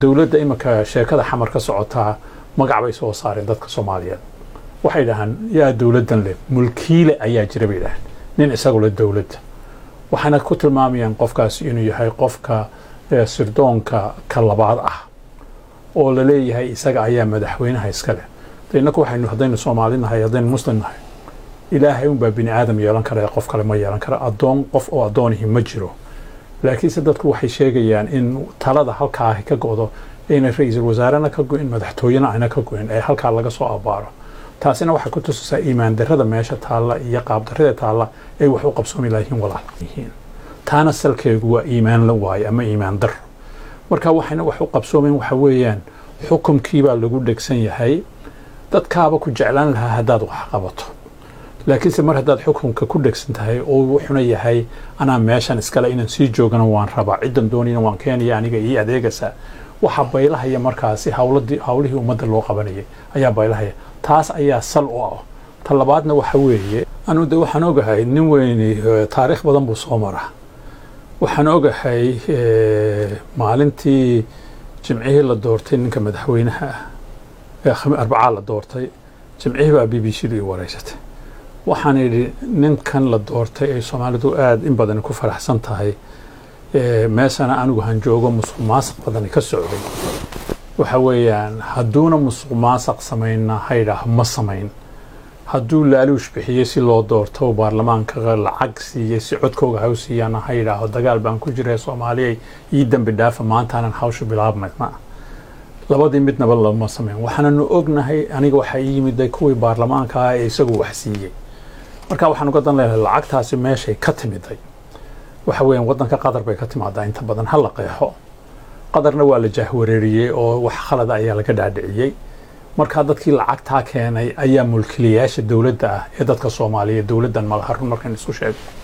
dowladda iminka sheekada xamar ka socotaa magac bay soo saareen dadka soomaaliyeed waxay dhahaan yaa dowladdan leh mulkiile ayaa jira bay dhahaan nin isagu leh dowladda waxaana ku tilmaamayaan qofkaasi inuu yahay qofka sirdoonka ka labaad ah oo la leeyahay isaga ayaa madaxweynaha iska leh de innaku waxaynu haddaynu soomaali nahay haddaynu muslim nahay ilaahay unbaa bini aadam yeelan kara qof kale ma yeelan kara addoon qof oo addoonihi ma jiro laakiinse dadku waxay sheegayaan in talada halkaa ka go'do ayna ra-iisul wasaarena ka go'in madaxtooyena ayna ka go'in ee halkaa laga soo abaaro taasina waxay ku tusisaa iimaan darrada meesha taalla iyo qaabdarrada taalla ay wax u qabsoomi laayihiin walaal yihiin taana salkeegu waa iimaan la waaye ama iimaan dar marka waxayna wax u qabsoomen waxa weeyaan xukumkiibaa lagu dhegsan yahay dadkaaba ku jeclaan lahaa haddaad wax qabato laakiinse mar haddaad xukunka ku dhegsan tahay oo wuxuna yahay anaa meeshan iskale inaan sii joogana waan rabaa ciddan doonayna waan keenaya aniga ii adeegaysa waxa baylahaya markaasi hawladii hawlihii ummadda loo qabanayay ayaa baylahaya taas ayaa sal u ah ta labaadna waxa weeye anu de waxaan ogahay nin weyni taariikh badan buu soo maraa waxaan ogahay maalintii jimcihii la doortay ninka madaxweynaha ah ee arbacaa la doortay jimcihii baa b b c du i wareysatay waxaan idhi ninkan la doortay ay soomaalidu aada in badani ku faraxsan tahay meeshana anigu han joogo musuq maasaq badani ka socday waxa weeyaan hadduuna musuq maasaq samayna haydhaah ma samayn hadduu laaluush bixiyey si loo doorto baarlamaanka lacag siiyey si codkooga haw siiyaana ha yidhaaho dagaal baan ku jira soomaaliyay ii dembi dhaafa maantaanan hawsha bilaabmayna labadii midnaba lama sameyn waxaananu ognahay aniga waxaa ii yimiday kuwii baarlamaanka ah ee isagu wax siiyey marka waxaan uga dan leenahay lacagtaasi meeshay ka timiday waxa weeyaan waddanka qatar bay ka timaadaa inta badan ha la qeexo qatarna waa la jaahwareeriyey oo wax khalada ayaa laga dhaadhiciyey markaa dadkii lacagtaa keenay ayaa mulkilayaasha dowladda ah ee dadka soomaaliyeed dowladdan malaha run markaan isku sheego